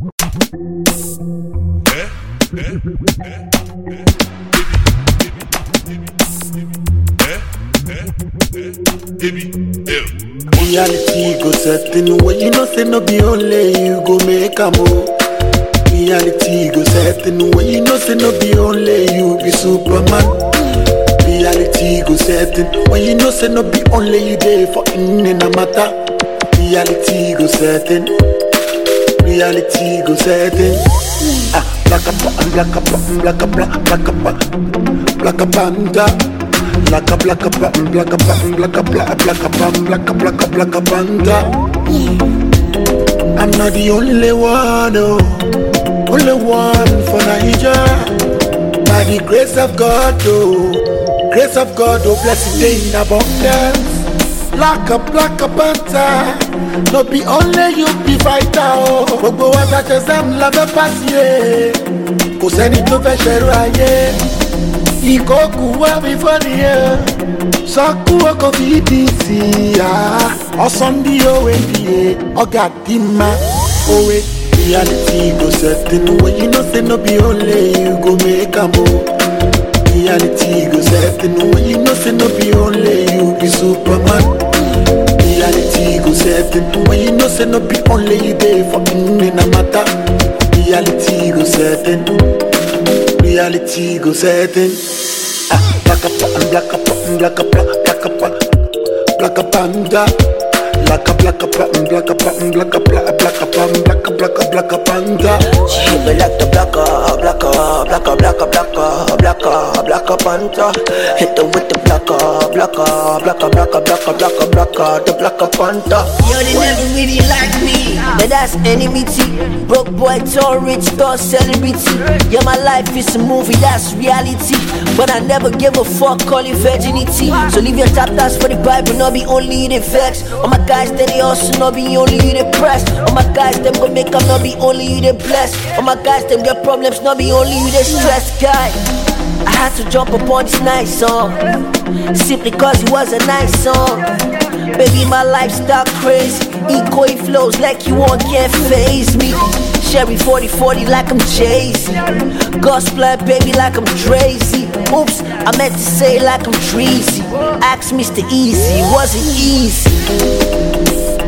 Reality go setting when you know say no be only you go make a move. Reality go setting when you know say no be only you be Superman. Reality go setting when you know say no be only you there for in a matter. Reality go setting. Reality go setting. Ah, black up, black up, black up, black up, black up, panda. Black up, black up, black up, black up, black up, black up, black up, black up, black up, black up, panda. I'm not the only one, oh, only one for Nigeria. By the grace of God, oh, grace of God, oh, blessed day in abundance. Black up, black up, panta. No be only you be fighter, oh. Gbogbo wa ta ṣe sẹ́mu la fẹ́ pàṣẹ. Kò sẹ́ni tó fẹ́ ṣẹ̀rù ayé. Ìkókù wá mi fọ́ni ẹ̀. Sọ́kú ọkọ̀ fi di sí i. Ọ̀sán bí òwe bìí ọ̀gá dì má òwe. Reality go setting when you know say no be only you go make am o. Reality go setting when you know say no be only you be Superman. Reality go setting when you know say no be only you there for in a matter. Reality go setting. Reality go setting. Ah, black up, black up, black up, black up, black up, panda. Black up, black up, black up, black up, black up, black up, black up, black up, black up, panda. She hit me like the black up, black up, black up, black up, black up, black up, black up, panta. Hit her with the black up, black up, black up, black up, black up, black up, black up, the black up, panta. Yo, they never really like me. But that's enmity. Broke boy, tall, rich, tall, celebrity. Yeah, my life is a movie, that's reality. But I never give a fuck, call it virginity. So leave your chapters for the Bible, not be only the facts. All my guys, that they also not be only the press. All my guys, them go make up, not be only the blessed. All my guys, them get problems, not be only the stress guy. I had to jump upon this nice song Simply cause it was a nice song Baby, my lifestyle crazy Eco it flows like you won't can't phase me Sherry 40-40 like I'm Jay-Z Gospel baby like I'm Drazy Oops, I meant to say like I'm Treasy Ask Mr. Easy, was it easy?